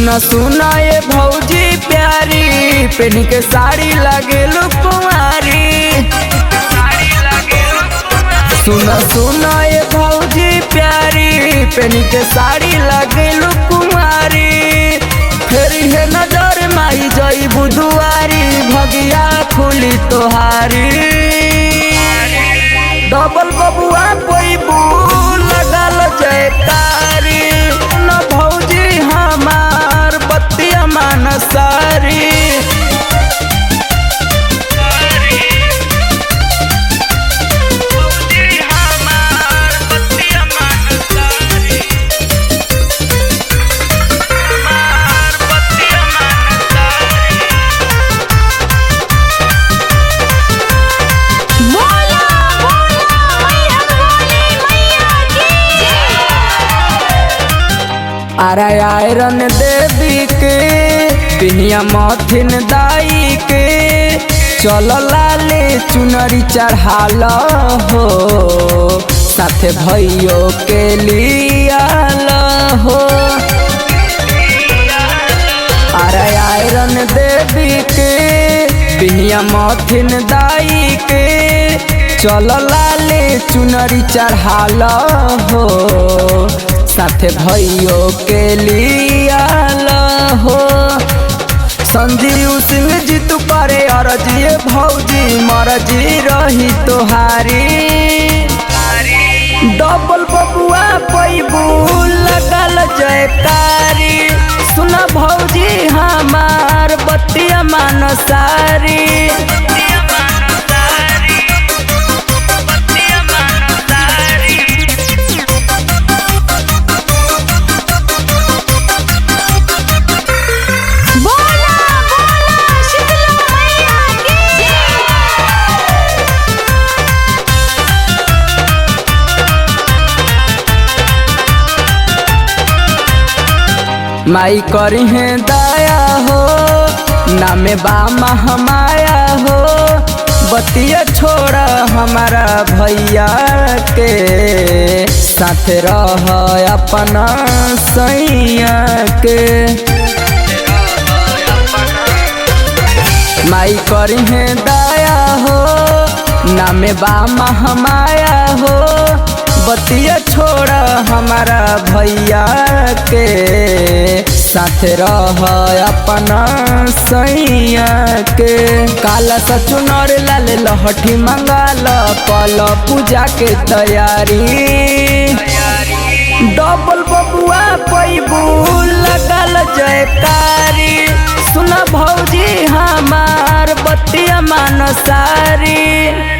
सुना सुना ये भौजी प्यारी पेनी के साड़ी लगे कुमारी सुना सुना ये भौजी प्यारी पेनी के साड़ी लगे कुमारी फेरी है नजर माई जई बुधुआरी भगिया खुली तोहारी डबल बबुआ पैबू लगल जयकारी न भौजी हमार बतिया मानसारी बोला बोला मैया बोली मैया की अरे आयरन देवी के पिनिया मथिन दाई के चल लाले चुनरी चढ़ाल हो साथे भैयो के लियाल हो अरे आयरन देवी के पिनिया मथिन दाई के चल लाले चुनरी चढ़ाल हो साथे भैयो के लियाल हो संजीव सिंह जी तू करे अरजी भौजी मरजी रही तोहारी डबल बबुआ पैबू लगल जयकारी सुन भौजी हमार बतिया मानसारी बोला बोला शीतला मैया की माई करी है दया हो नामे बा महमाया हो बतिया छोड़ हमारा भैया के साथ रह अपना सैया के माई करी है दया हो नामे बा महमाया हो बतिया छोड़ हमारा भैया के साथ रह अपना सैया के काला सचुनर लाल लहठी मंगाल कल पूजा के तैयारी डबल बबुआ पैबू लगल जयकारी सुन भौजी हमार बतिया मानसारी